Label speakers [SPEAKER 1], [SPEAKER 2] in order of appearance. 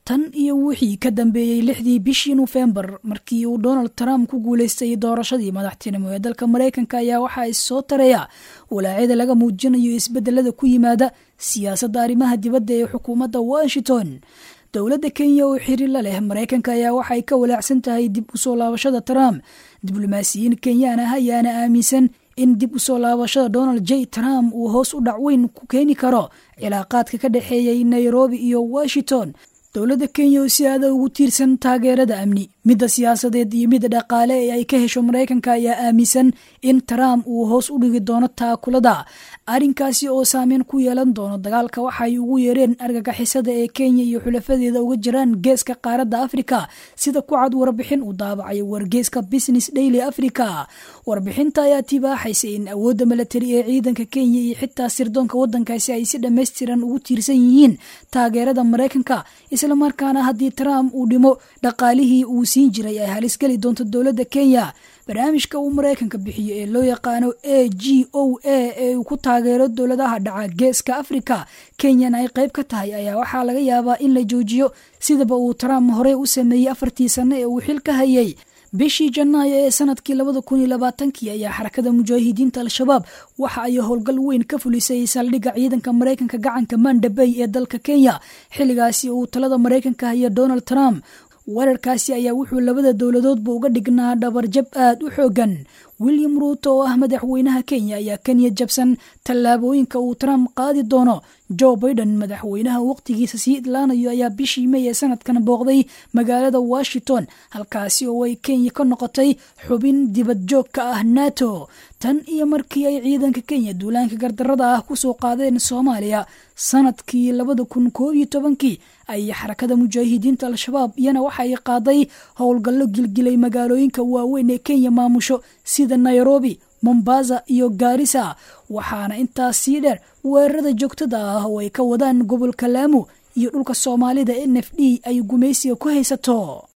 [SPEAKER 1] tan iyo wixii ka dambeeyey lixdii bishii nofembar markii uu donald trump ku guuleystay doorashadii madaxtinimo ee dalka maraykanka ayaa waxaa issoo taraya walaacyada laga muujinayo isbedelada ku yimaada siyaasadda arrimaha dibadda ee xukuumadda washington dowladda kenya oo xiriir la leh maraykanka ayaa waxay ka walaacsan tahay dib u soo laabashada trump diblomaasiyiin kenyaan ah ayaana aaminsan in dib u soo laabashada donald j trump uu hoos u dhac weyn ku keeni karo cilaaqaadka ka dhexeeyay nairobi iyo washington dowladda kenya oo si aada ugu tiirsan taageerada amni midda siyaasadeed iyo midda dhaqaale ee ay ka hesho maraykanka ayaa aaminsan in trump uu hoos u dhigi doono taakulada arrinkaasi oo saameyn ku yeelan doono dagaalka waxay ugu yeereen argagixisada ee kenya iyo xulafadeeda uga jiraan geeska qaaradda afrika sida ku cad warbixin uu daabacay wargeeska business daily africa warbixinta ayaa tibaaxaysa in awoodda milatari ee ciidanka kenya iyo xitaa sirdoonka waddankaasi ay si dhammaystiran ugu tiirsan yihiin taageerada maraykanka islamarkaana haddii trump uu dhimo dhaqaalihii uu siin jiray ay halisgeli doonto dowladda kenya barnaamijka uu maraykanka bixiyo ee loo yaqaano a g o a ee uu ku taageero dowladaha dhaca geeska afrika kenyana ay qayb ka tahay ayaa waxaa laga yaabaa in la joojiyo sidaba uu trump horey u sameeyey afartii sanno ee uu xil ka hayay bishii janaayo ee sanadkii labada kun iyo labaatankii ayaa xarakada mujaahidiinta al-shabaab waxa ay howlgal weyn ka fulisay saldhigga ciidanka maraykanka gacanka mandabey ee dalka kenya xilligaasi uu talada maraykanka haya donald trump weerarkaasi ayaa wuxuu labada dowladoodba uga dhignaa dhabarjab aad u xoogan william ruuto oo ah madaxweynaha kenya ayaa kenya jabsan tallaabooyinka uu trump qaadi doono joe baiden madaxweynaha waqtigiisa sii idlaanayo ayaa bishii may ee sanadkan booqday magaalada washington halkaasi oo ay kenya ka noqotay xubin dibad joog ka ah nato tan iyo markii ay ciidanka kenya duulaanka gardarada ah kusoo qaadeen soomaaliya sanadkii labada kun koob iyo tobankii ay xarakada mujaahidiinta al-shabaab iyana waxay qaaday howlgallo gilgilay magaalooyinka waaweyn ee kenya maamusho sida nairobi mombasa iyo gaarisa waxaana intaas sii dheer weerarada joogtada ah oo ay ka wadaan gobolka laamo iyo dhulka soomaalida n f d ay gumaysiga ku haysato